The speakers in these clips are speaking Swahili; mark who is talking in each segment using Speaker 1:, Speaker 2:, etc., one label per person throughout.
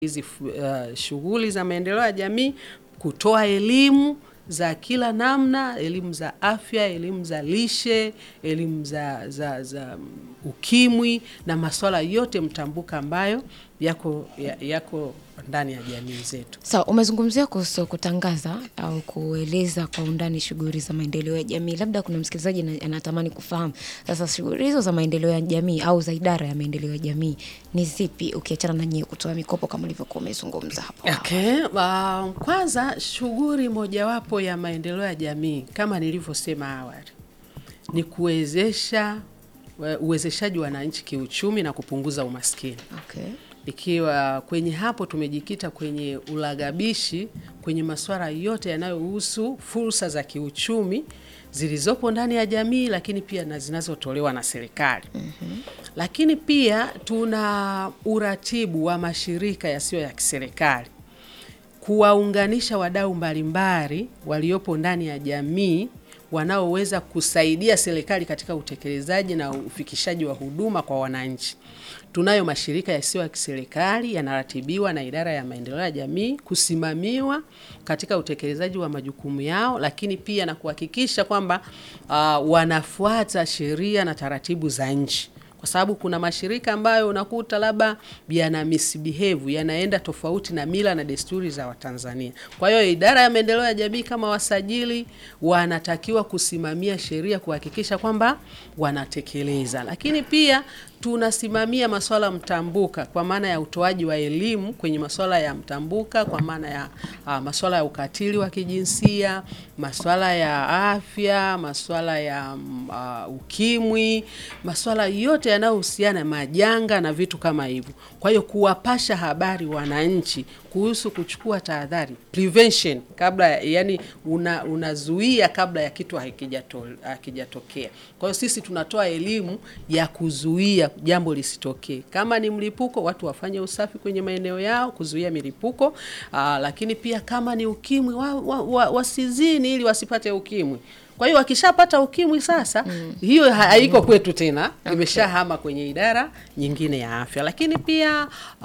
Speaker 1: hizi uh, shughuli za maendeleo ya jamii, kutoa elimu za kila namna, elimu za afya, elimu za lishe, elimu za, za, za ukimwi na masuala yote mtambuka ambayo yako, ya- yako ndani ya jamii zetu.
Speaker 2: Sawa, umezungumzia kuhusu kutangaza au kueleza kwa undani shughuli za maendeleo ya jamii. Labda kuna msikilizaji na- anatamani kufahamu sasa shughuli hizo za maendeleo ya jamii au za idara ya maendeleo ya jamii ni zipi, ukiachana na nyie kutoa mikopo kama ulivyokuwa umezungumza hapo awali?
Speaker 1: Okay. Uh, kwanza shughuli mojawapo ya maendeleo ya jamii kama nilivyosema awali ni kuwezesha we- uwezeshaji wa wananchi kiuchumi na kupunguza umaskini.
Speaker 2: Okay.
Speaker 1: Ikiwa kwenye hapo tumejikita kwenye ulagabishi kwenye masuala yote yanayohusu fursa za kiuchumi zilizopo ndani ya jamii, lakini pia na zinazotolewa na serikali. Lakini pia tuna uratibu wa mashirika yasiyo ya kiserikali kuwaunganisha wadau mbalimbali waliopo ndani ya jamii wanaoweza kusaidia serikali katika utekelezaji na ufikishaji wa huduma kwa wananchi. Tunayo mashirika yasiyo ya kiserikali yanaratibiwa na idara ya maendeleo ya jamii kusimamiwa katika utekelezaji wa majukumu yao, lakini pia na kuhakikisha kwamba uh, wanafuata sheria na taratibu za nchi kwa sababu kuna mashirika ambayo unakuta labda yana misbehave yanaenda tofauti na mila na desturi za Watanzania. Kwa hiyo idara ya maendeleo ya jamii kama wasajili wanatakiwa kusimamia sheria kuhakikisha kwamba wanatekeleza, lakini pia tunasimamia masuala mtambuka kwa maana ya utoaji wa elimu kwenye masuala ya mtambuka kwa maana ya uh, masuala ya ukatili wa kijinsia, masuala ya afya, masuala ya mm, uh, ukimwi, masuala yote yanayohusiana majanga na vitu kama hivyo. Kwa hiyo kuwapasha habari wananchi kuhusu kuchukua tahadhari, prevention kabla ya, yani una, unazuia kabla ya kitu hakijato- hakijatokea. Kwa hiyo sisi tunatoa elimu ya kuzuia jambo lisitokee. Kama ni mlipuko, watu wafanye usafi kwenye maeneo yao kuzuia milipuko. Aa, lakini pia kama ni ukimwi wa, wa, wa, wasizini ili wasipate ukimwi. Kwa hiyo wakishapata ukimwi sasa, hiyo ha- haiko kwetu tena, imeshahama kwenye idara nyingine ya afya. Lakini pia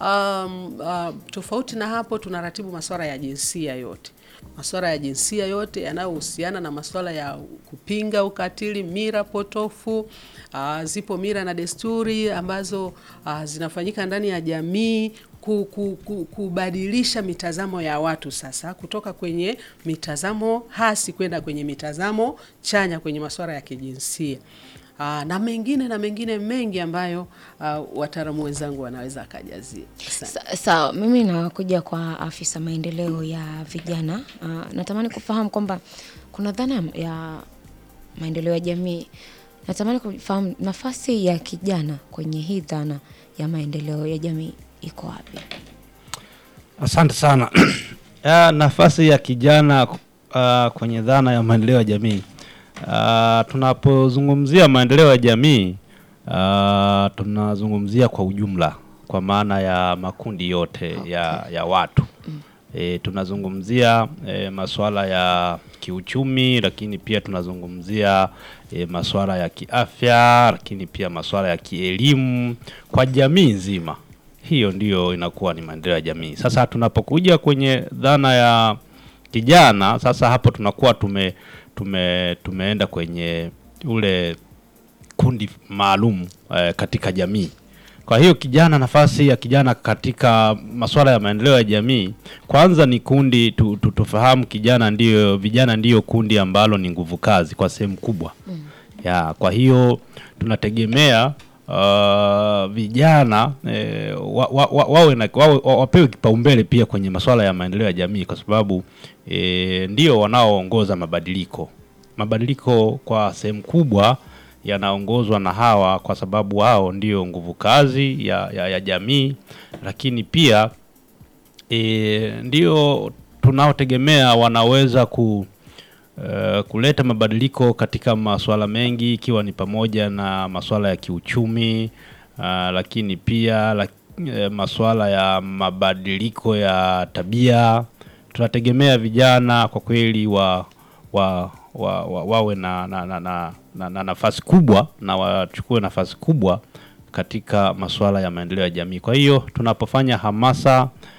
Speaker 1: um, uh, tofauti na hapo, tunaratibu masuala ya jinsia yote masuala ya jinsia yote yanayohusiana na masuala ya kupinga ukatili, mira potofu. Uh, zipo mira na desturi ambazo uh, zinafanyika ndani ya jamii ku, ku, ku, kubadilisha mitazamo ya watu sasa kutoka kwenye mitazamo hasi kwenda kwenye mitazamo chanya kwenye masuala ya kijinsia. Uh, na mengine na mengine mengi ambayo uh, wataalamu wenzangu wanaweza akajazia. Asante.
Speaker 2: Sa- Sawa, mimi nakuja kwa afisa maendeleo ya vijana. Uh, natamani kufahamu kwamba kuna dhana ya maendeleo ya jamii. Natamani kufahamu nafasi ya kijana kwenye hii dhana ya maendeleo ya jamii iko wapi?
Speaker 3: Asante sana. ya, nafasi ya kijana uh, kwenye dhana ya maendeleo ya jamii uh, tunapozungumzia maendeleo ya jamii uh, tunazungumzia kwa ujumla, kwa maana ya makundi yote ya, ya watu e, tunazungumzia e, masuala ya kiuchumi, lakini pia tunazungumzia e, masuala ya kiafya, lakini pia masuala ya kielimu kwa jamii nzima hiyo ndiyo inakuwa ni maendeleo ya jamii. Sasa tunapokuja kwenye dhana ya kijana, sasa hapo tunakuwa tume, tume tumeenda kwenye ule kundi maalum eh, katika jamii. Kwa hiyo kijana, nafasi ya kijana katika masuala ya maendeleo ya jamii, kwanza ni kundi tu, tu, tufahamu kijana ndiyo, vijana ndiyo kundi ambalo ni nguvu kazi kwa sehemu kubwa ya kwa hiyo tunategemea uh, vijana eh, wa, wa, wa, wawe na, wawe, wa- wapewe kipaumbele pia kwenye masuala ya maendeleo ya jamii kwa sababu eh, ndio wanaoongoza mabadiliko. Mabadiliko kwa sehemu kubwa yanaongozwa na hawa kwa sababu wao ndio nguvu kazi ya, ya, ya jamii, lakini pia e, ndio tunaotegemea wanaweza ku uh, kuleta mabadiliko katika masuala mengi ikiwa ni pamoja na masuala ya kiuchumi uh, lakini pia la, uh, masuala ya mabadiliko ya tabia. Tunategemea vijana kwa kweli wa, wa, wa, wa, wawe na, na, na, na, na, na nafasi kubwa na wachukue nafasi kubwa katika masuala ya maendeleo ya jamii. Kwa hiyo tunapofanya hamasa